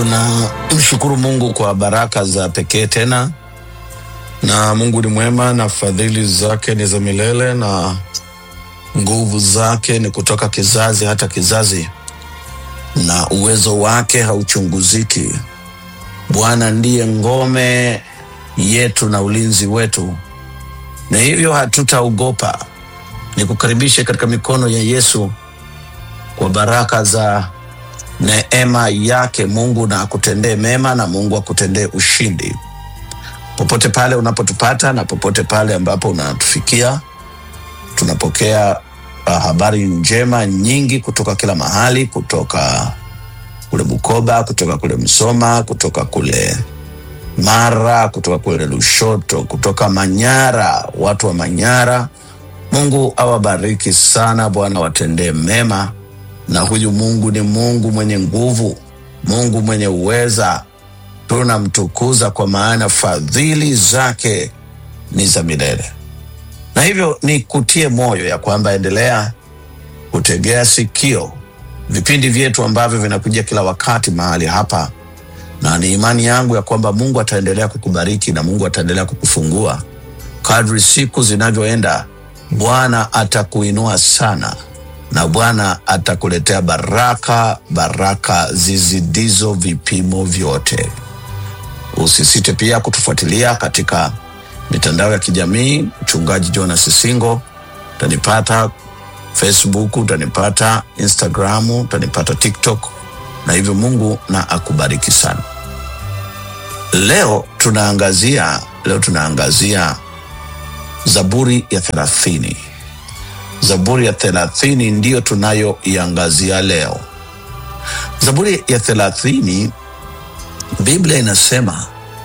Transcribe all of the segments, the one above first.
Tunamshukuru Mungu kwa baraka za pekee tena, na Mungu ni mwema na fadhili zake ni za milele na nguvu zake ni kutoka kizazi hata kizazi, na uwezo wake hauchunguziki. Bwana ndiye ngome yetu na ulinzi wetu, na hivyo hatutaogopa. Nikukaribishe katika mikono ya Yesu kwa baraka za neema yake. Mungu na akutendee mema na Mungu akutendee ushindi popote pale unapotupata na popote pale ambapo unatufikia. Tunapokea uh, habari njema nyingi kutoka kila mahali, kutoka kule Bukoba, kutoka kule Msoma, kutoka kule Mara, kutoka kule Lushoto, kutoka Manyara, watu wa Manyara. Mungu awabariki sana, Bwana watendee mema na huyu Mungu ni Mungu mwenye nguvu, Mungu mwenye uweza. Tunamtukuza kwa maana fadhili zake ni za milele, na hivyo ni kutie moyo ya kwamba endelea kutegea sikio vipindi vyetu ambavyo vinakuja kila wakati mahali hapa, na ni imani yangu ya kwamba Mungu ataendelea kukubariki na Mungu ataendelea kukufungua kadri siku zinavyoenda. Bwana atakuinua sana na Bwana atakuletea baraka, baraka zizidizo vipimo vyote. Usisite pia kutufuatilia katika mitandao ya kijamii. Mchungaji Jonas Singo, utanipata Facebook, utanipata Instagram, utanipata TikTok, na hivyo Mungu na akubariki sana. Leo tunaangazia leo tunaangazia Zaburi ya thelathini. Zaburi ya thelathini ndiyo tunayoiangazia leo. Zaburi ya thelathini, Biblia inasema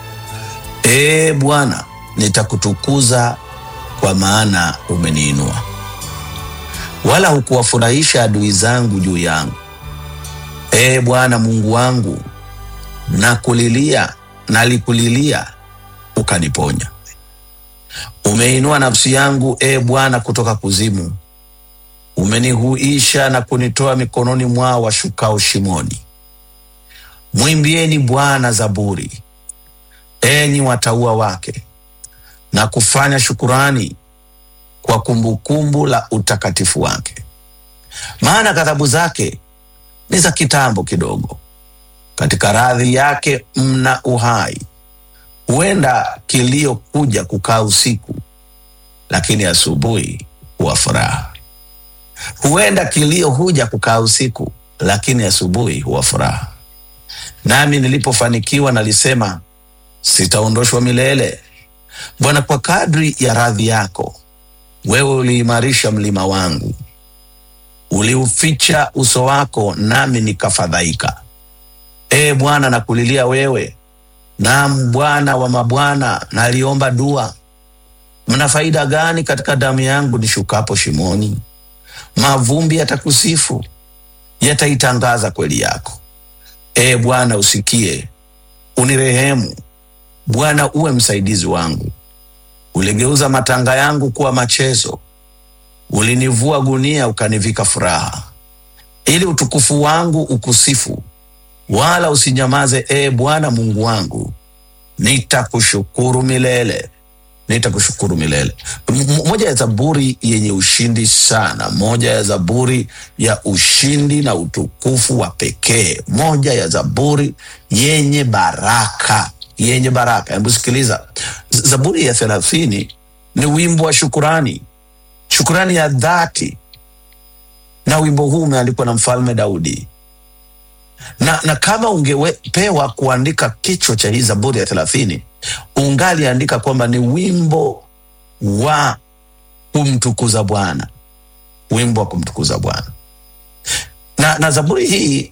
ee Bwana, nitakutukuza kwa maana umeniinua, wala hukuwafurahisha adui zangu juu yangu. Ee Bwana Mungu wangu, nakulilia, nalikulilia ukaniponya. Umeinua nafsi yangu, e Bwana, kutoka kuzimu. Umenihuisha na kunitoa mikononi mwao washukao shimoni. Mwimbieni Bwana zaburi, enyi watauwa wake, na kufanya shukurani kwa kumbukumbu la utakatifu wake. Maana ghadhabu zake ni za kitambo kidogo, katika radhi yake mna uhai. Huenda kilio kuja kukaa usiku, lakini asubuhi huwa furaha. Huenda kilio huja kukaa usiku, lakini asubuhi huwa furaha. Nami nilipofanikiwa nalisema, sitaondoshwa milele. Bwana, kwa kadri ya radhi yako, wewe uliimarisha mlima wangu, uliuficha uso wako, nami nikafadhaika. Ee Bwana, nakulilia wewe Naam, Bwana wa mabwana, naliomba dua. Mna faida gani katika damu yangu nishukapo shimoni? Mavumbi yatakusifu, yataitangaza kweli yako. Ee Bwana, usikie, unirehemu. Bwana, uwe msaidizi wangu. Uligeuza matanga yangu kuwa machezo, ulinivua gunia ukanivika furaha, ili utukufu wangu ukusifu wala usinyamaze. Ee Bwana Mungu wangu, nitakushukuru milele, nitakushukuru milele. M moja ya zaburi yenye ushindi sana, moja ya zaburi ya ushindi na utukufu wa pekee, moja ya zaburi yenye baraka, yenye baraka. Hebu sikiliza, Zaburi ya thelathini ni wimbo wa shukurani, shukurani ya dhati, na wimbo huu umeandikwa na Mfalme Daudi na, na kama ungepewa kuandika kichwa cha hii Zaburi ya thelathini ungaliandika kwamba ni wimbo wa kumtukuza Bwana, wimbo wa kumtukuza Bwana. Na, na Zaburi hii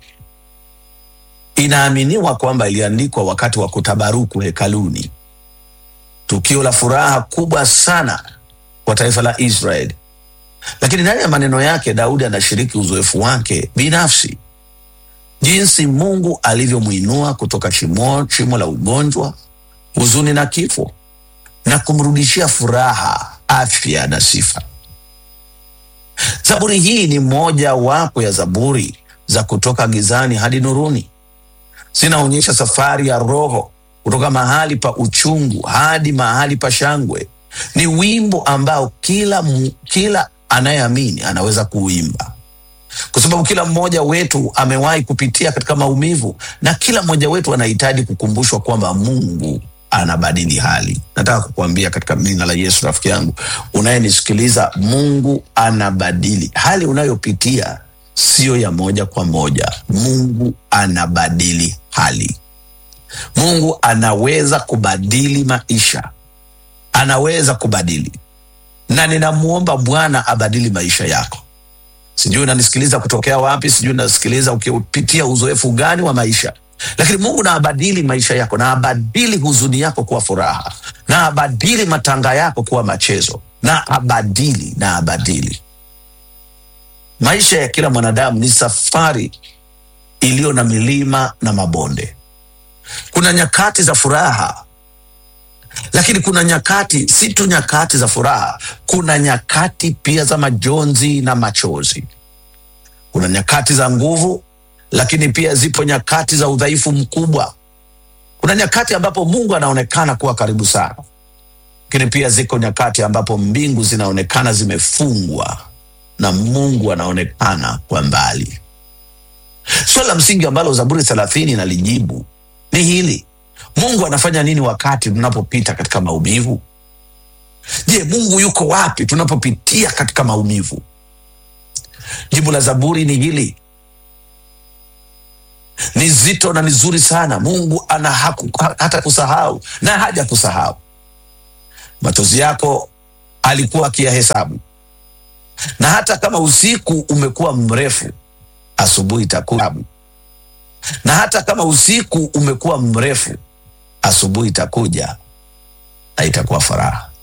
inaaminiwa kwamba iliandikwa wakati wa kutabaruku hekaluni, tukio la furaha kubwa sana kwa taifa la Israeli. Lakini ndani ya maneno yake Daudi anashiriki uzoefu wake binafsi jinsi Mungu alivyomwinua kutoka shimo, shimo la ugonjwa, huzuni na kifo na kumrudishia furaha, afya na sifa. Zaburi hii ni moja wapo ya zaburi za kutoka gizani hadi nuruni, zinaonyesha safari ya roho kutoka mahali pa uchungu hadi mahali pa shangwe. Ni wimbo ambao kila, mu- kila anayeamini anaweza kuuimba kwa sababu kila mmoja wetu amewahi kupitia katika maumivu na kila mmoja wetu anahitaji kukumbushwa kwamba Mungu anabadili hali. Nataka kukuambia katika jina la Yesu, rafiki yangu unayenisikiliza, Mungu anabadili hali unayopitia, siyo ya moja kwa moja. Mungu anabadili hali. Mungu anaweza kubadili maisha, anaweza kubadili, na ninamwomba Bwana abadili maisha yako. Sijui unanisikiliza kutokea wapi, sijui unasikiliza ukipitia uzoefu gani wa maisha, lakini Mungu na abadili maisha yako, na abadili huzuni yako kuwa furaha, na abadili matanga yako kuwa machezo, na abadili na abadili. Maisha ya kila mwanadamu ni safari iliyo na milima na mabonde. Kuna nyakati za furaha, lakini kuna nyakati, si tu nyakati za furaha, kuna nyakati pia za majonzi na machozi. Kuna nyakati za nguvu, lakini pia zipo nyakati za udhaifu mkubwa. Kuna nyakati ambapo Mungu anaonekana kuwa karibu sana, lakini pia ziko nyakati ambapo mbingu zinaonekana zimefungwa na Mungu anaonekana kwa mbali. Swali la msingi ambalo Zaburi thelathini inalijibu ni hili: Mungu anafanya nini wakati tunapopita katika maumivu? Je, Mungu yuko wapi tunapopitia katika maumivu? Jibu la Zaburi ni hili, ni zito na ni zuri sana. Mungu ana haku, hata kusahau na haja kusahau. Machozi yako alikuwa akiyahesabu, na hata kama usiku umekuwa mrefu, asubuhi itakuja. Na hata kama usiku umekuwa mrefu, asubuhi itakuja na itakuwa furaha.